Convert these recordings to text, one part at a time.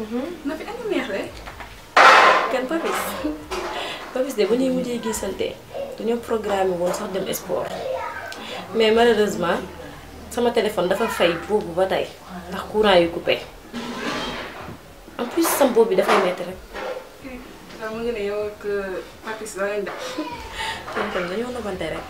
na fi andi neex de. kan Papis Papis de bu ñuy mujjee gisante dañoo programme woon sax dem sport mais malheureusement sama téléphone dafa fay boobu ba tey ndax courant yu coupé en plus sam boobu bi dafay metti rek waaw mu ngi ne yow ak Papis da ngeen def. kon kon dañoo nobante rek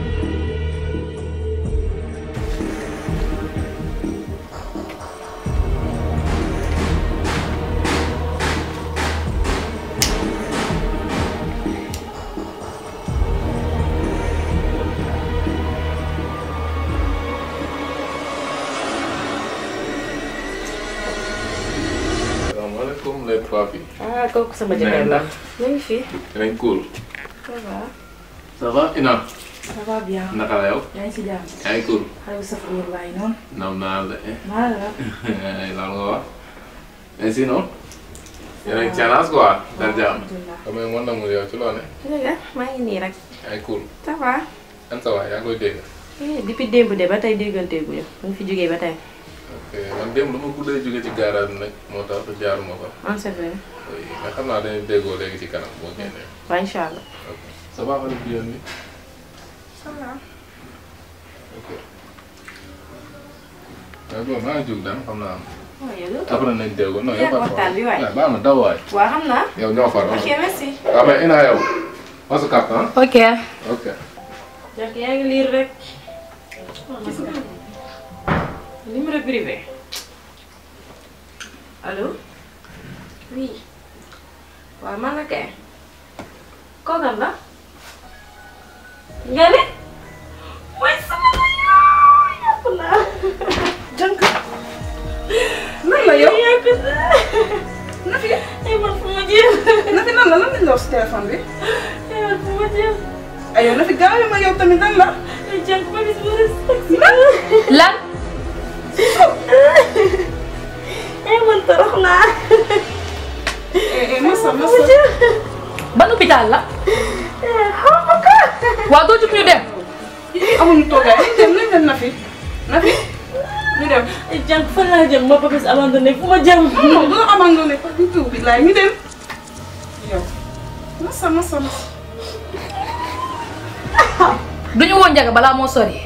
salaamaaleykum les trois filles. ah kooku sama jëkkër la ñu ngi fi dinañ cool. ça va ça va Ina. ça va bien. naka la yow. yaa ngi si jàmm. yaa ngi cool. xale bu saf wóor waaye noonu. naam naa la eh. maa la. lan nga wax. mais sinon. yéen a ngi caanas quoi. dal jàmm. alhamdulilah. xam nga mën na mu yow ci loo ne. dëgg maa ngi nii rek yaa ngi cool. ça va an sa waay yaa ngi koy dégg. eh depuis démb de ba tey déggante gu ñu mu ngi fi jógee ba tey ok man démb dama guddee jóge ci garage bi nag moo tax jaaruma ko. en c'est vrai oui mais xam naa dañuy déggoo léegi ci kanam boo génnee. waaw incha allah ok ça va xale bu jigéen bi. ça va. ok. mais bon maa ngi jóg daan xam naa. waaw yow doo après nañ déggoo non yow. Yaa waxtaan bi waay. waaw baax na daw waay. waaw xam naa yow ñoo far. ok merci waaw mais Ina yow. on se capte ah. ok. ok. donc yaa ngi lire rek numéro privé allo oui waaw man la kay kookan la nga ne mooy sama la yoo yàpp naa jànk. nan la yow. yàpp naa na fi ay man fu ma jëm na fi nan la lan lañ la wax si téléphone bi. ay man fu ma jëm ay yow na fi gaaw ma yow tamit nan la. ay jànk ba bis bu rëy lan. ay man torox naa eh eh masa masa. ban hôpital la. xaw ma ko waaw doo jug ñu dem. amuñu toogaay nañ dem nañ dem na fi. na fi ñu dem. ay jànk fan laa jëm ma Papis abandonné fu ma jëm non bu la abandonné pas du tout billaay ñu dem. yow masa masa masa. du ñu woon njaga balaa moo sori.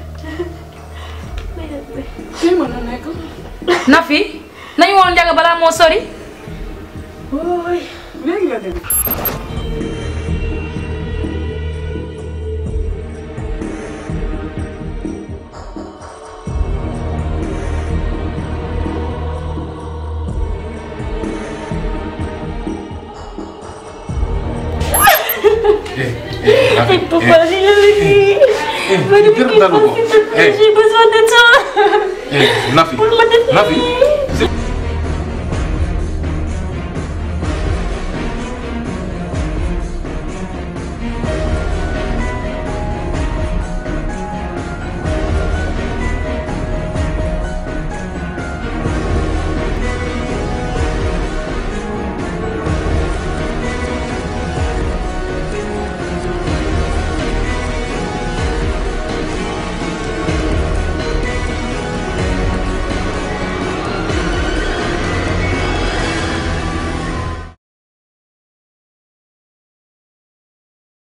fii mën na nekk. na fi nañu woon njaga balaa moo sori. léegi la dem. eh Papa, j'ai vécu. eh jërë dalu ko eh J'ai besoin de toi. eh Nafi Pour me définir. Nafi.